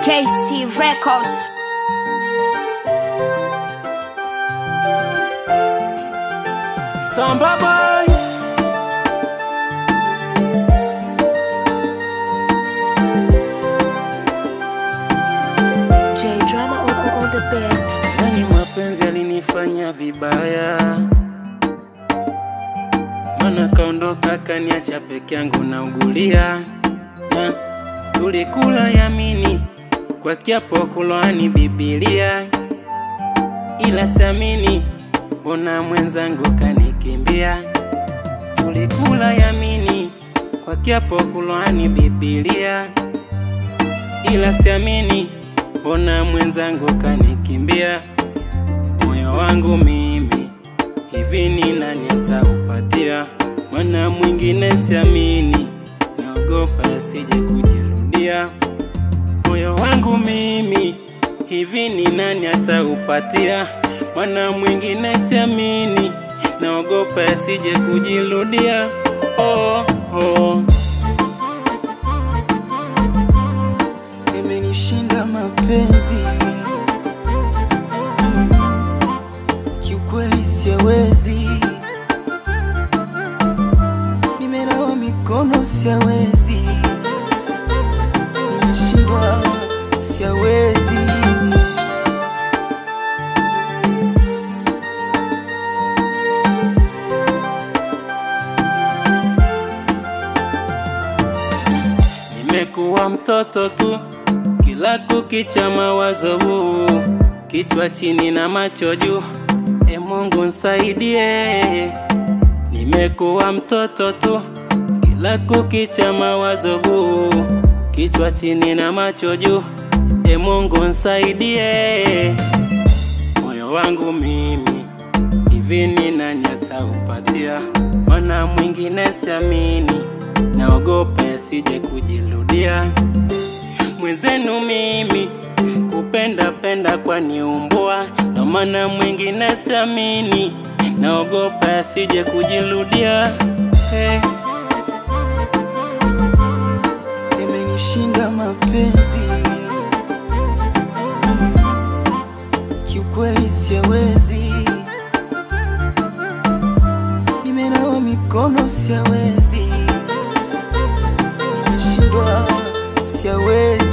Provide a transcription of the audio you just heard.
KC Records. Samba boy J Drama on, on, on the beat. Nani mapenzi alinifanya vibaya, mana kaondoka kaniacha peke yangu na ugulia na tulikula yamini kwa kiapo kuloani Bibilia, ila siamini mbona mwenzangu kanikimbia. Tulikula yamini kwa kiapo kuloani Bibilia, ila siamini mbona mwenzangu kanikimbia. Moyo wangu mimi hivi ni nani ataupatia? Maana mwingine siamini, naogopa asije kujirudia. Moyo wangu mimi hivi ni nani ataupatia? Maana mwingine siamini, naogopa asije kujirudia. Oh, oh. imenishinda mapenzi kiukweli siawezi nimenawa mikono siawezi nimeshindwa siawezi Nimekuwa mtoto tu, kila kukicha mawazo huu, kichwa chini na macho juu. E Mungu nisaidie. Nimekuwa mtoto tu, kila kukicha mawazo huu, kichwa chini na macho juu. E Mungu nisaidie. Moyo wangu mimi hivi ni nani ataupatia? Maana mwingine siamini, naogopa asije kujirudia. Mwenzenu mimi kupenda penda kwa niumbua, ndo maana mwingine siamini, naogopa asije kujirudia. Hey. imenishinda mapenzi kiukweli siawezi nimenawa mikono siawezi nimeshindwa siawezi